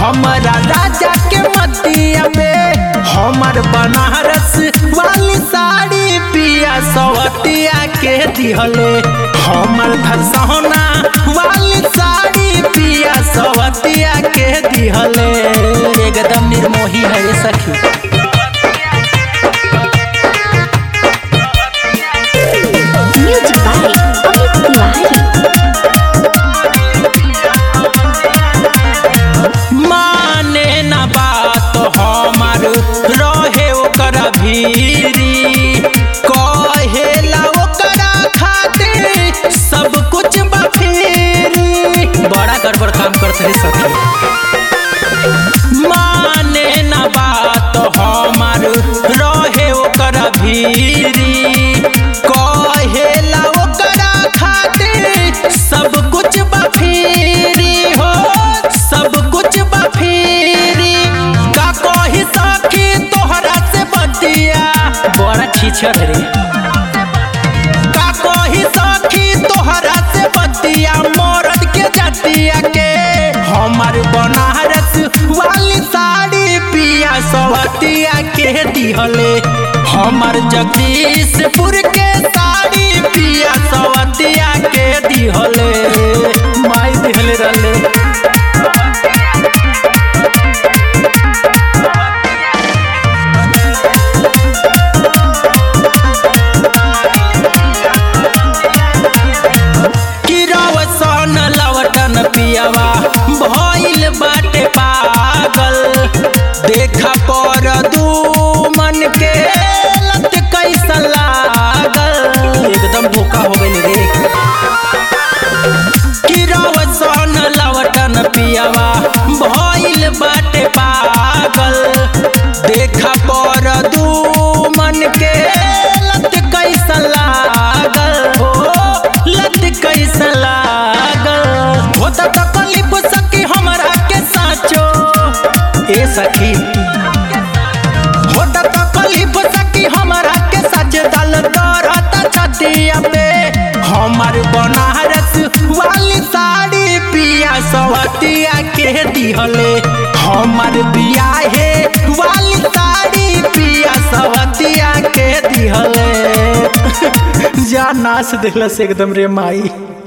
हमारा राजा के मतिया में हमर बनारस वाली साड़ी पिया सवतिया के दिहले हमर धसौना वाली साड़ी पिया सवतिया के दिहले एकदम निर्मोही है ये सखी Music by Amit Tiwari. माने न बात हमार रहे ओकर भीरी कहेला ओकरा खातिर सब कुछ बफेरी बड़ा गड़बड़ काम करते सखी माने न बात हमार रहे ओकर भीरी कहेला ओकरा खातिर सब कुछ बफेरी हो सब कुछ बफेरी का कही सखी तोहरा से बतिया बड़ा छीछर रे का कही सखी तोहरा से बतिया मरद के जतिया के हमार बनारस वाली साड़ी पिया सवतिया के दिहले हमार जगदीशपुर के साड़ी पिया सवतिया के दिहले माई दिहले रहले किरवसन लवटन पियवा भइल बाटे पागल देखा पर दू मन के लत कैसा लागल एकदम धोखा हो गइल रे किरवसन लवटन पियवा भइल बाटे पागल देखा पर दू मन के लत कैसा लागल हो लत कैसा लागल होता तकलीफ सकी हमरा के साचो ए सखी होता तकलीफ सकी हमरा के सच दल दरता छतिया पे हमर बनारस वाली साड़ी पिया सवतिया के दिहले हमर बियाहे वाली साड़ी पिया सवतिया के दिहले जा नाच दिखलस एकदम रे माई